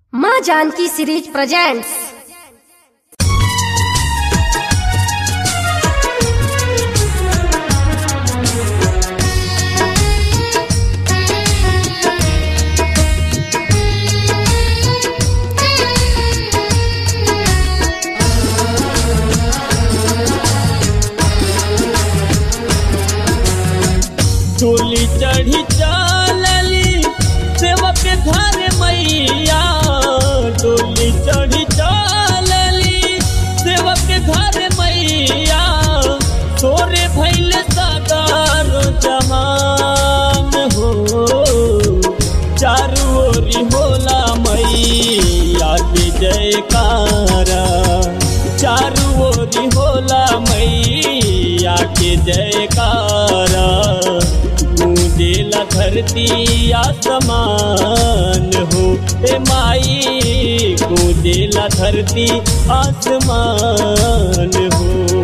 माँ Janaki series presents डोली चढ़ी चलली सेवक घर मैया डोली चढ़ी चलली सेवक घर मैया तोरे भैल सागर जहान हो चारू ओरी होला मैया के जयकारा चारू ओरी होला मैया के जयकारा गूंजेला धरती आसमान हो ए माई गूंजेला धरती आसमान हो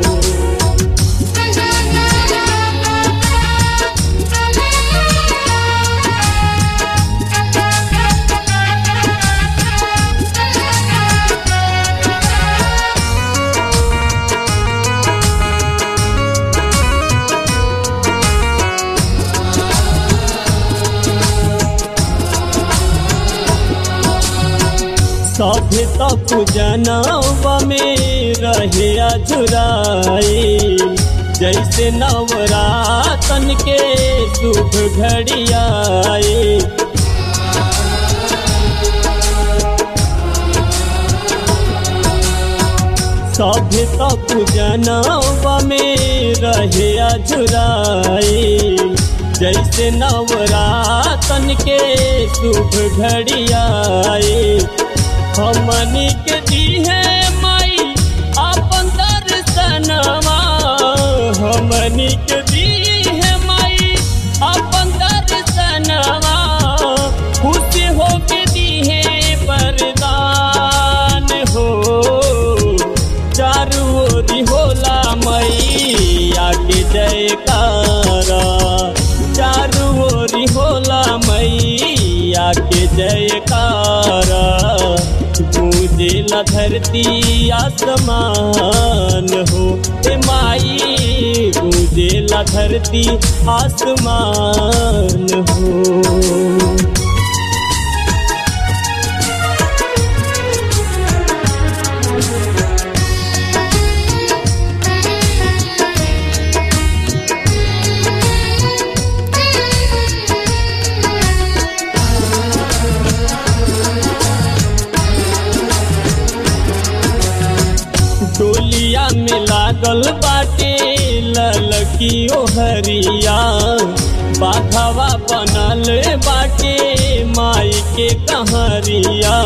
सभे तक जनवा में रहे अजुराए जैसे नवरातन के शुभ घड़ियाए सभे तक जनवा में रहे अजुराए जैसे नवरातन के शुभ घड़ियाए हमनी के दीहे माई अपन दर्शनमा हमनी के दीहे माई अपन दर्शनमा खुश हो के दीहे वरदान हो चारू ओरी होला मैया के जयकारा चारू ओरी होला मैया के जयकारा गूंजेला धरती आसमान हो ए माई गूंजेला धरती आसमान हो डोलिया में लागल बाटे ललकी ओहरिया बाघवा बनल बाटे माई के कहरिया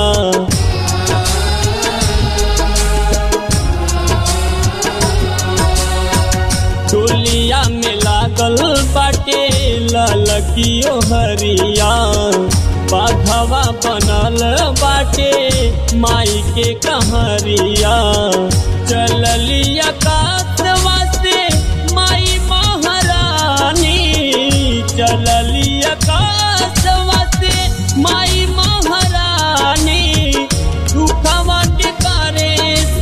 डोलिया में लागल बाटे ललकी ओहरिया बाघवा बनल बाटे माई के कहरिया चललिया कातवा से माई महारानी चललिया कातवा से माई महारानी दुखवा के करे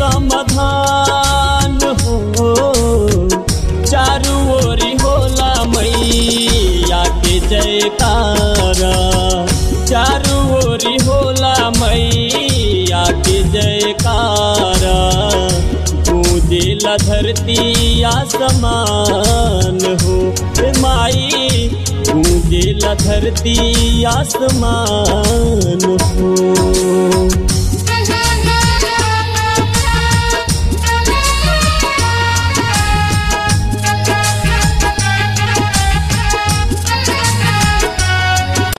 समाधान हो चारू ओरी होला मैया के जयकारा चारू ओरी होला मैया के जयकारा गूंजेला धरती आसमान हो ए माई गूंजेला धरती आसमान हो